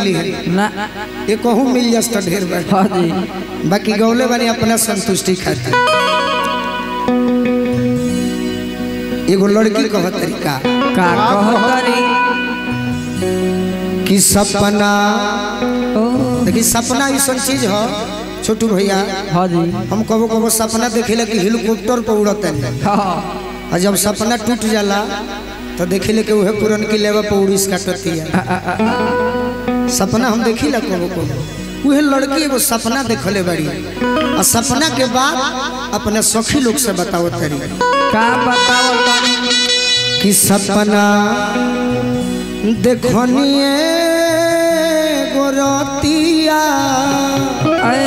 मिली है ना ये कहूँ मिल जास तो ढेर बा हाँ जी बाकी गौले बानी अपना संतुष्टि खातिर एगो लड़की कह तरीका का कहतरी कि सपना ओ देखी सपना ऐसा चीज हो छोटू भैया हाँ जी हम कबो कबो सपना देखेला कि हेलीकॉप्टर पर उड़त है हाँ और जब सपना टूट जाला तो देखिले कि उहे पुरन की लेवा पर उड़ीस काटती है सपना हम देखिला कबो कबो उहे लड़की एगो सपना देखले बड़ी और सपना के बाद अपने सखी लोग से बताओ तरी का बताओ तनी कि सपना देखनिए गोरतिया अरे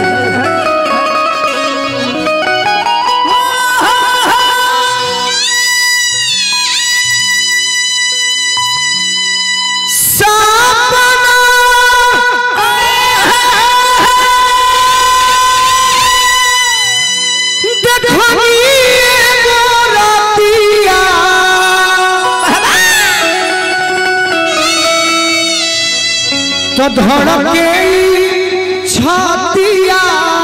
तो धड़के छातिया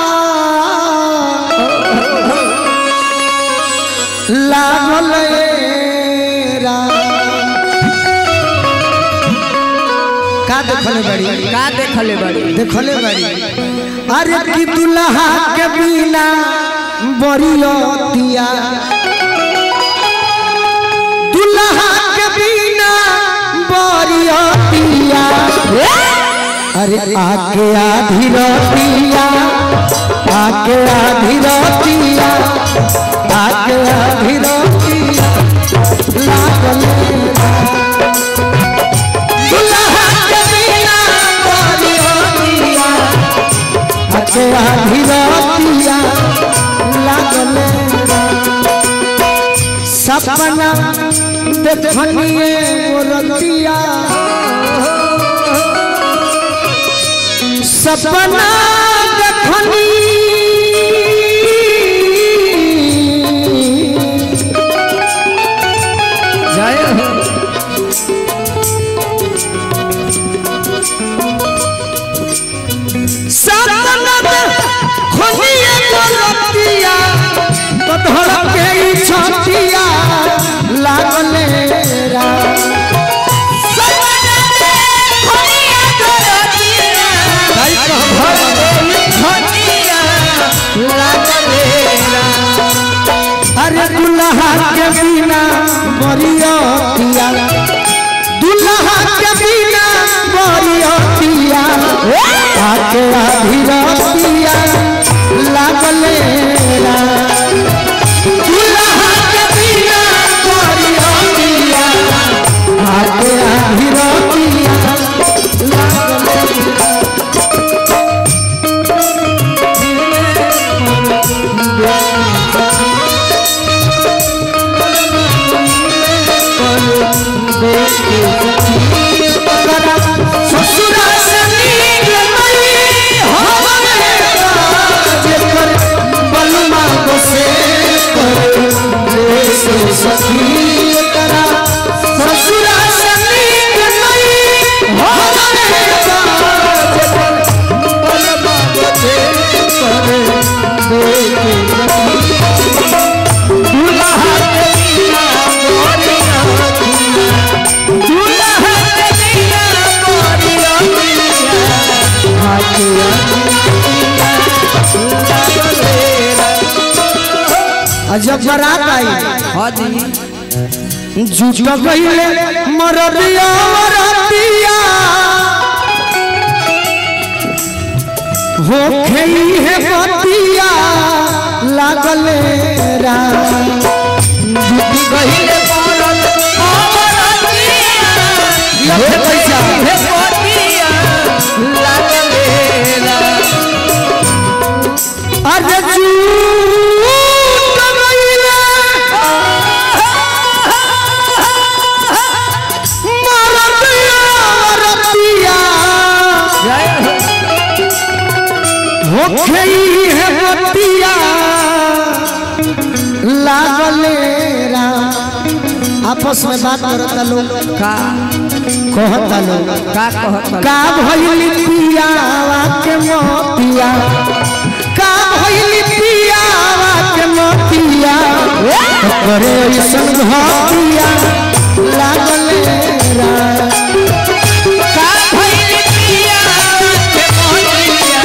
लागल ए राम। का देखले बड़ी का देखले बड़ी देखले बड़ी अरे कि दुल्हा के बिना बरियतिया दुल्हा के बिना बरियतिया अरे आके आधी रतिया आके आधी रतिया आके आधी रतिया लागल दुल्हा के बिना बरियतिया आके आधी रतिया लागल सपना देखनिए रतिया सपना देखनी जय हो सपना देखनी रतिया तो धड़के ई छतिया लागले राम अरे दुल्हा के बिना बरियतिया दुल्हा के बिना बरियतिया आके आधी रतिया लागले राम। दुल्हा के बिना बरियतिया आके आधी रतिया लागले ससुरा से नीक मई हमरे राज कर बलमा बसे कर रे से सखी करा ससुरा से नीक मई हमरे राज कर बलमा बसे कर रे के सखी दुल्हा के बिना मोरिया दुल्हा के बिना मोरिया जब बारात आई हाँ जी जुट गईले मरदिया मरदिया हो खई है बतिया लागले राम जुट गईले मरद ये पैसा अरे झूठ गईले मरदिया मरदिया जय हो हो खई है बतिया लागले राम आपस में बात करता लोग का कहता लोग का कहत का भइल पियावा के मोतिया का भइल पियावा के मोतिया करे ऐसन घटिया लागल रा का भइल पिया के मोतिया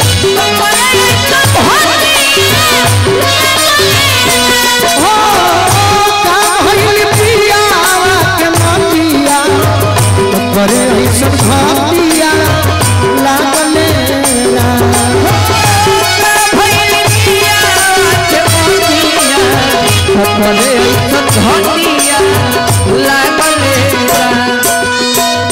हो का भइल पियावा के मोतिया करे ऐसन घटिया लागल रा भइल पिया के मोतिया करे घटिया लागल रा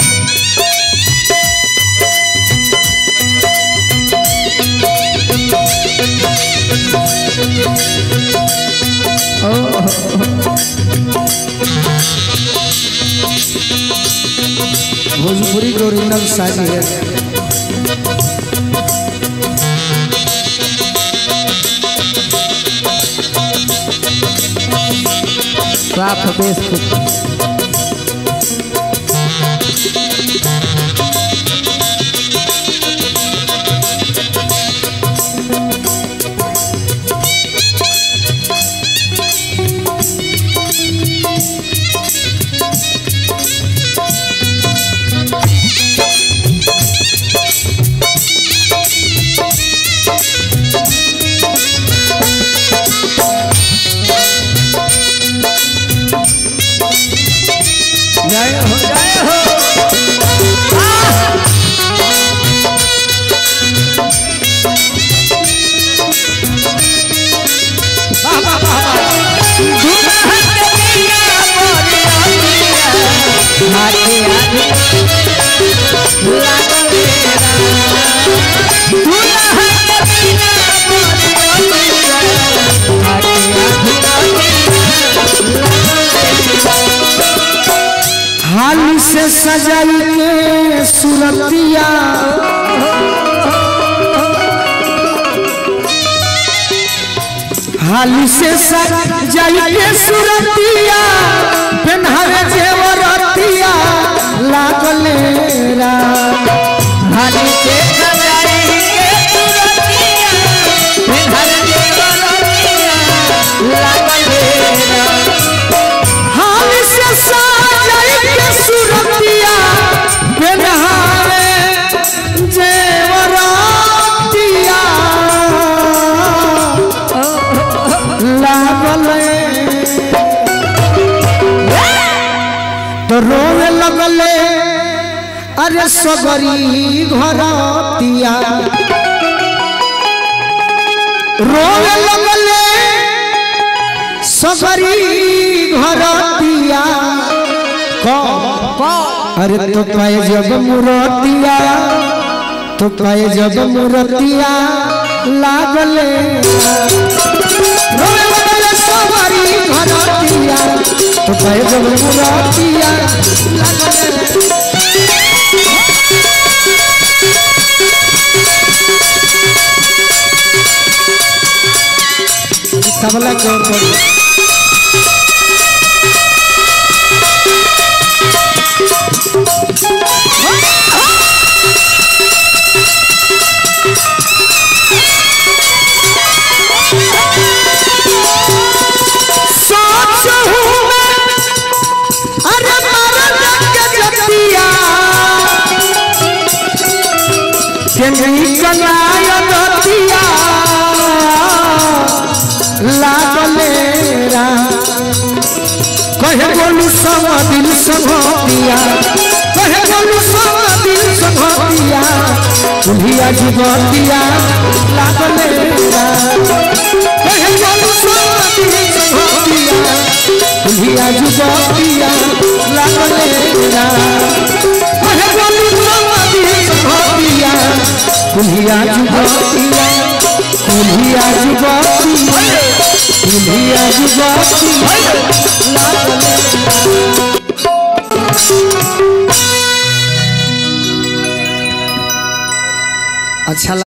भोजपुरी के ओरिजिनल शादी है साफ देश को जय हो जय हो हाल से सजाई के सुरतिया हाल से सजाई के सुरतिया पेन्हावे जेवरतिया लागल रा हाली से सजाई के तुरतिया घर देवरतिया लागल रा हाल से सजाई के सुरतिया पेन्हावे जेवरतिया लागल तो रोवे लगले अरे सगरी घरतिया रोवे लगले सगरी घरतिया कौन अरे तो पाए जब मुरतिया तो पाए जब मुरतिया लागले रोवे लगले सगरी घरतिया तो पाए जब मुरतिया लागले तबला के ओर करी सोच हूँ मैं अरे मरद के जतिया केंद्री कनाय दतिया लागलेरा कहे बोलू सब दिल सभतिया कहे बोलू सब दिल सभतिया तुम्हिया जुबतिया लागलेरा कहे बोलू सब दिल सभतिया तुम्हिया जुबतिया लागलेरा कहे बोलू सब दिल सभतिया तुम्हिया जुबतिया तुम्हिया जुबतिया तुम्हिया जुबतिया अच्छा